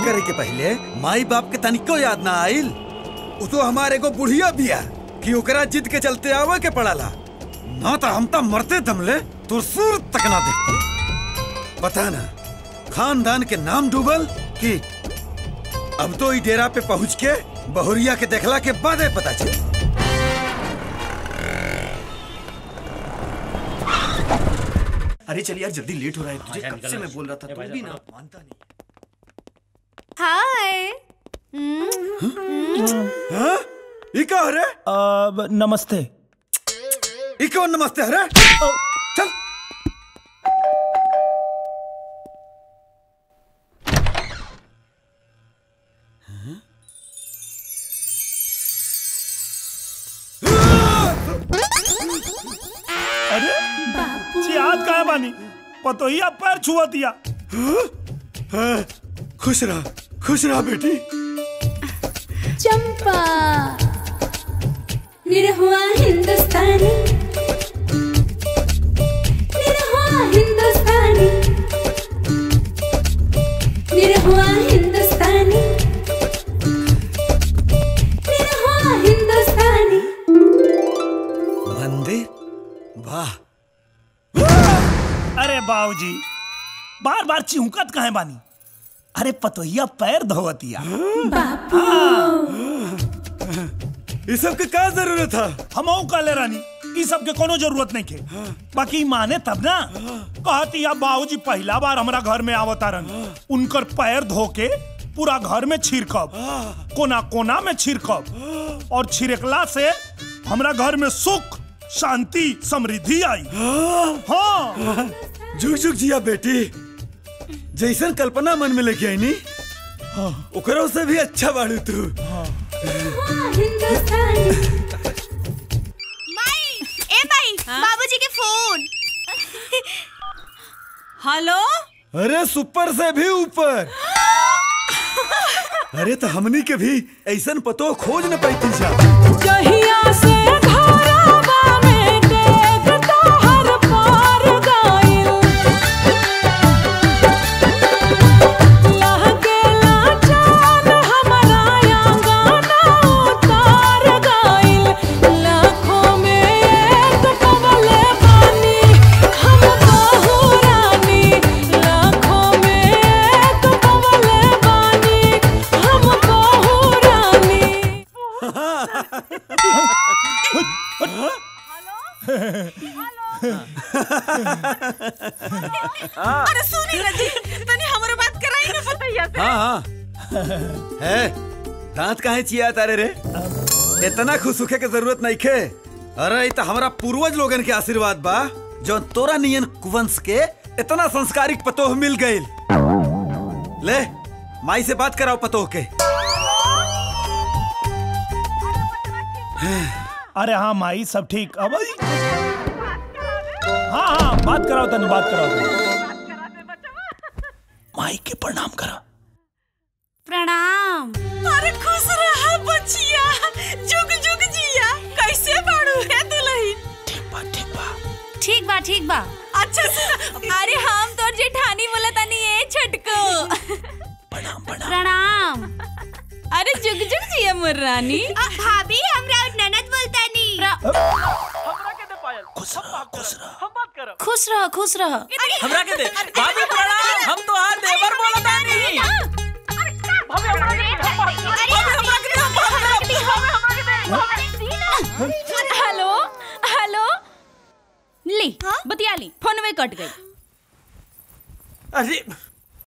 करे के पहले माई बाप के तनिको याद ना आइल उ तो हमारे को बुढ़िया बिया कि ओकरा जिद के चलते आवे के पड़ाला ना तो हम तो मरते दमले तो सूर तक ना देखते पता ना खानदान के नाम डूबल कि अब तो ई डेरा पे पहुंच के बहुरिया के देखला के बाद पता चल अरे चल यार जल्दी लेट हो रहा है तुझे कब से मैं बोल रहा था तू भी ना मानता नहीं हाय हाँ? ई का हरे अब नमस्ते ई कौन नमस्ते हरे चल अरे चिहाद कहाँ बानी पतोहिया पैर छुआ दिया हाँ, खुश रहा खुश रहा बेटी चंपा निरहुआ हिंदुस्तानी निरहुआ हिंदुस्तानी निरहुआ हिंदुस्तानी निरहुआ हिंदुस्तानी मंदिर वाह अरे बाबूजी बार बार चिहुकत कहे बानी अरे पतोहिया पैर धोवतिया ये सब के का जरूरत था हम काले रानी ई सब के कोनो जरूरत नहीं के बाकी माने तब ना कहती या बाबूजी पहला बार हमरा घर में आवतारन उनकर पैर धो के पूरा घर में छिड़कब कोना कोना में छिड़कब और छिड़कला से हमरा घर में सुख शांति समृद्धि आई हाँ जुग जुग जिया बेटी जैसन कल्पना मन में लेके आई नी ओकरों से भी अच्छा बाड़ू तू हिंदुस्तानी माई ए माई बाबूजी के फोन हेलो अरे सुपर से भी ऊपर अरे तो हमनी के भी ऐसन पतो खोज न पाई जा जहिया से घरवा में देख तोहर पार गइल लहकेला चाँद हमरा आंगना उतार गइल लाखों में एक पवले बानी हम बहू रानी लाखों में एक पवले बानी हम बहू रानी अरे सुनी ना जी तनी हमरो बात कराई ना भैया से हाँ हाँ है दांत काहे चिया तारे रे इतना खुश होखे के जरूरत नहीं खे अरे ई तो हमारा पूर्वज लोगन के आशीर्वाद बा जो तोरा नियन कुवंश के इतना संस्कारिक पतोह मिल गईल ले माई से बात कराओ पतोह के अरे हाँ माई सब ठीक अब आई। हाँ हाँ बात कराओ तनी बात कराओ तनी माई के प्रणाम करा प्रणाम अरे खुश रहा बचिया जुग जुग जिया कैसे बाड़ू है दुल्हन ठीक बा ठीक बा ठीक बा ठीक बा अच्छा सुन अरे हम तोर जेठानी बोला तनी ए छटको प्रणाम प्रणाम प्रणाम अरे जुग जुग जिया मोर रानी भाभी हमरा ननद बोलता नी खुश रहा खुश रहा खुश रह खुश रह हमरा के दे भाभी प्रणाम हम तो हार देवर बोलता नहीं हेलो हेलो ली बतिया ली फोन में कट गई अरे